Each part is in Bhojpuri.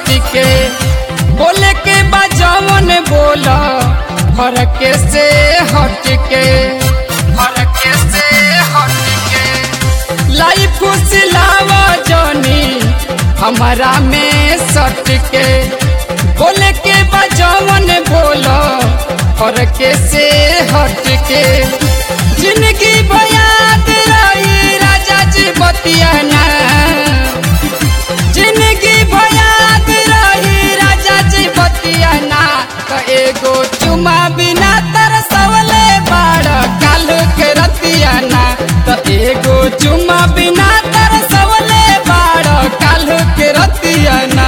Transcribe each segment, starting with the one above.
सट के बोले के बजावन बोला फरक से हट के फरक से हट के लाइफ खुशलावा जानी हमारा में सट के बोले के बजावन बोला फरक से हट के जिंदगी बयाद रही राजा जी बतियाना जिंदगी भयात रही राजा जी बतियाना तो एगो चुमा बिना तरसवले बाड़ काल के रतियाना तो एगो चुमा बिना तरसवले बाड़ काल के रतियाना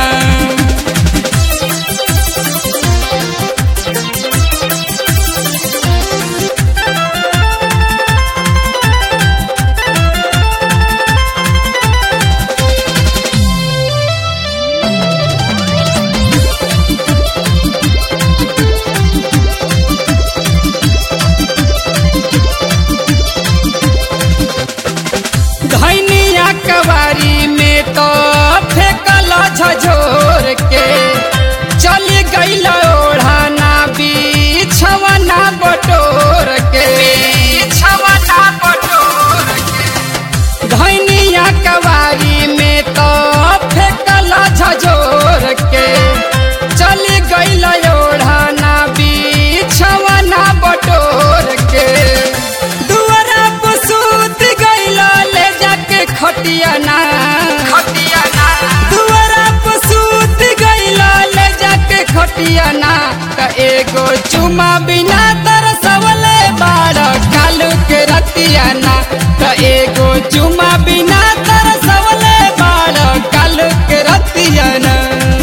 धैनिया कवारी में तो फेंकल झझोर के चल गईल ओढ़ाना बिछवना बटोर के बिछवना बटोर के धैनिया कवारी में तो फेंकल झझोर के चल गईल ओढ़ाना बिछवना बटोर के दुआरा पर सूत गईल ले जाके खटियाना खटियाना दुआरा पर सूत गईल ले जाके खटियाना त एगो चुमा बिना तरसवले बाड़ कालू के रतियाना त एगो चुमा बिना तरसवले बाड़ कालू के रतियाना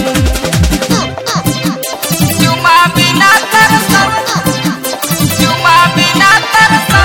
चुमा बिना तरसव चुमा बिना तरसव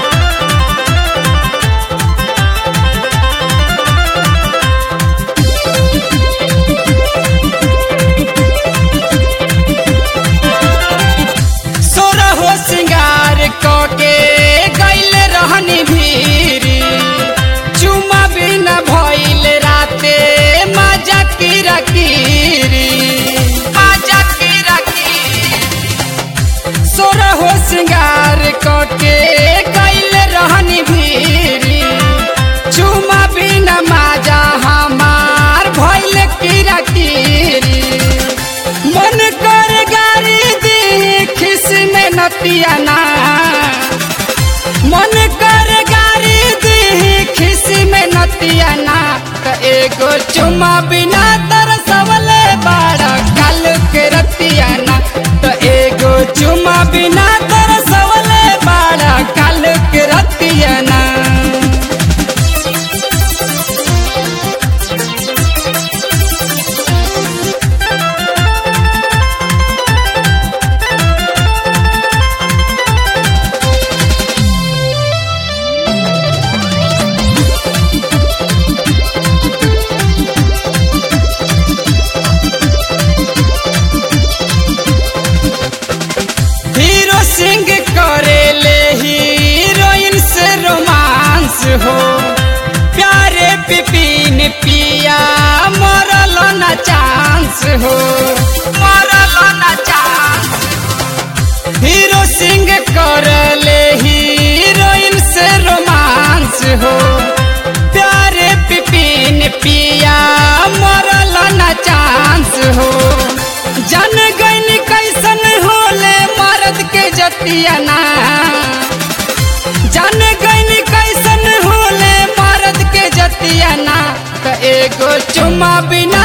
सोरहो सिंगार के गैल रहनी भीरी चुमा बिना भइल राते मजा किरा किरी मजा किरा किरी सोरहो सिंगार के गैल रहनी भीरी चुमा बिना मजा हमार भइल किरा किरी मन कर गारी दी खिस में नतियाना मन कर गारी दी खिस में नतियाना त एगो चुमा बिना तरसवले बाड़ा काल के रतियाना त एगो चुमा बिना तरसवले बाड़ा काल के रतियाना हीरो सिंह करेले हीरोइन से रोमांस हो प्यारे पिपिन पिया मरल न चांस हो मरल न चांस हीरो सिंह करले हीरोइन से रोमांस हो प्यारे पिपिन पिया मरल न चांस हो जन गईन कैसन होले मर्द के जतियाना जन गईन कैसन होले मर्द के जतियाना त एगो चुमा बिना